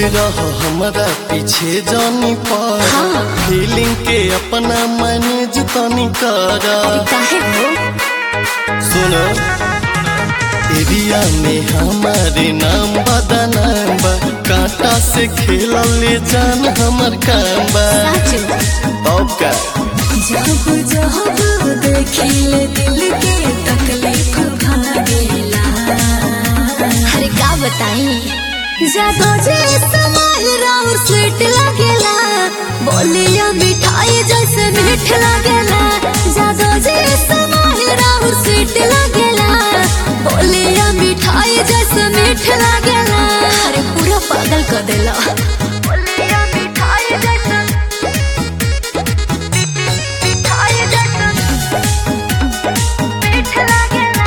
रह हमरा पीछे जानी पर हाँ। फीलिंग के अपना मैनेज तनी कर काहे हो सुनो एरिया में हमारे नाम बदनाम बा कांटा से खेलल ले जान हमर काम बा सच अब का जब जब देखिले दिल के तकलीफ भागेला अरे का बताई जादो जे समय राउर स्वीट लगेला बोलिया मिठाई जैसे मीठ लगेला जादो जे समय राउर स्वीट लगेला बोलिया मिठाई जैसे मीठ लगेला अरे पूरा पागल कर देला बोलिया मिठाई जैसे मिठाई जैसे मीठ लगेला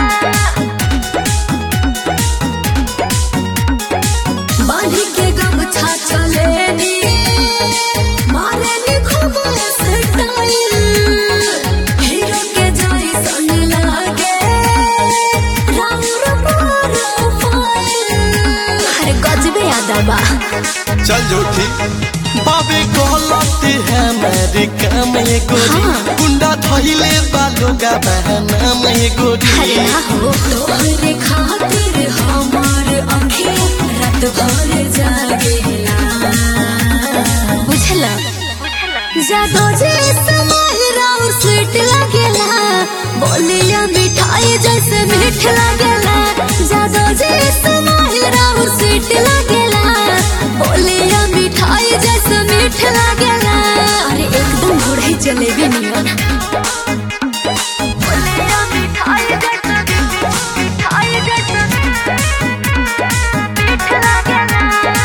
बांधी के गमछा चलेनी मारेनी खूब स्टाइल हीरो के जैसन लागे राउर प्रोफाइल अरे गजबे याद बा चल जोठी बाबे गलती है मेरे काम ये गोरी हाँ। गुंडा थैले बालो का बहना में गोरी अरे ना हो तोहरे खातिर हमार अखियाँ रात भर जागेला बुझला जादो जे समय राउर स्वीट लगेला बोलिया मिठाई जैसे मीठ लगेला जादो जे समय राउर स्वीट लगेला बोलिया मिठाई जैसे मीठ लगेला अरे एकदम घोड़े जलेबी नियन बोलिया मिठाई जैसे मिठाई जैसे मीठ लगेला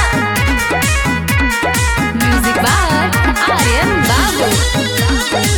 म्यूजिक बार आर्यन बाबू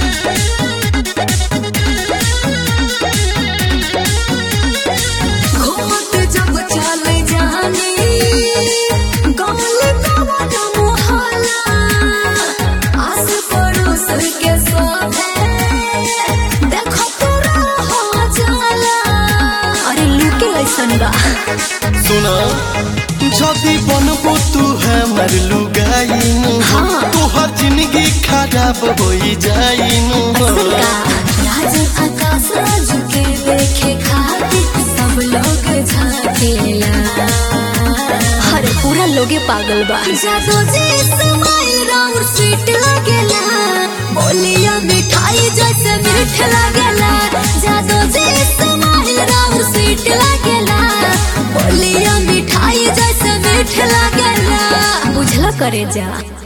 घूमत जब चल जानी गल कवन मोहल्ला आस पड़ोस के सोहे देखो तोरा हो जाला अरे लुके ऐसन बा सुना जदी बनबो तू हमर लुगाइनु हाँ। तोहर जिंदगी खराब होई जाइनु असल का राज आकाश राज के देखे खातिर सब लोग झाकेला अरे पूरा लोगे पागल बा जादो जी समय राउर स्वीट लगेला बोलिया मिठाई जैसे मीठ लगेला जादो जी समय राउर स्वीट लगेला बोलिया मिठाई जैसे मीठ लगेला बुझला करे जा